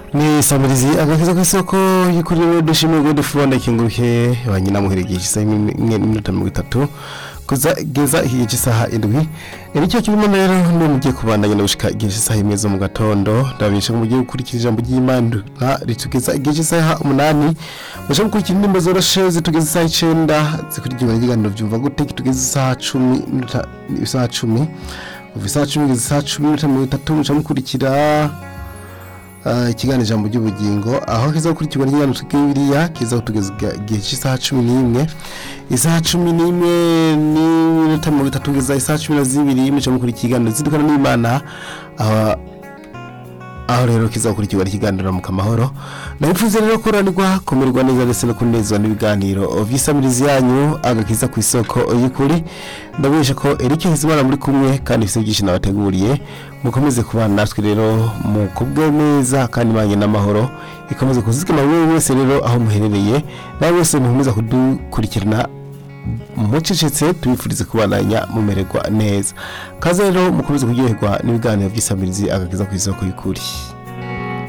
ni samirizi agakiza ku isoko y'ukuri rero dushimiye ngo dufubona ikinguruke banyina muheregeje isaha imwe n'iminota mirongo itatu kuzageza igihe cy'isaha indwi nicyo kirimo rero ni mugiye kubandanya no gushika igihe cy'isaha imwe zo mu gatondo ndabamenyesha ko mugiye gukurikira ijambo ry'imana ritugeza igihe cy'isaha umunani mushaka gukurikira indirimbo zoroshe zitugeza isaha icenda zikurikirwa n'ibiganiro byumva gute kitugeza isaha cumi n'iminota- isaha cumi kuva isaha cumi kugeza isaha cumi n'iminota mirongo itatu muca mukurikira Ah, ikiganiro ijambo ry'ubugingo aho kiza gukurikirwa n'ikiganiro cy'ibiriya kiza kutugeza igihe cy'isaha cumi n'imwe isaha cumi n'imwe n'iminota mirongo itatu kugeza isaha cumi na zibiri muca mukurikira ikiganiro zidukana n'imana aho aho rero kiza gukurikirwa n'ikiganiro mu kamahoro ndabipfuza rero kuranirwa kumererwa neza ndetse no kunezwa n'ibiganiro vy'isamirizi yanyu agakiza ku isoko y'ukuri ndabesha ko Eric Hizimana muri kumwe kandi ifite byinshi nabateguriye mukomeze kubana natwe rero mu kubwe neza kandi manye n'amahoro ikomeze kuzigama buri wese rero aho muherereye nawe wese mukomeza kudukurikirana mucecetse tubifurize kubandanya mumererwa neza kaze rero mukomeze kuryoherwa n'ibiganiro by'isamirizi agakiza ku isoko y'ukuri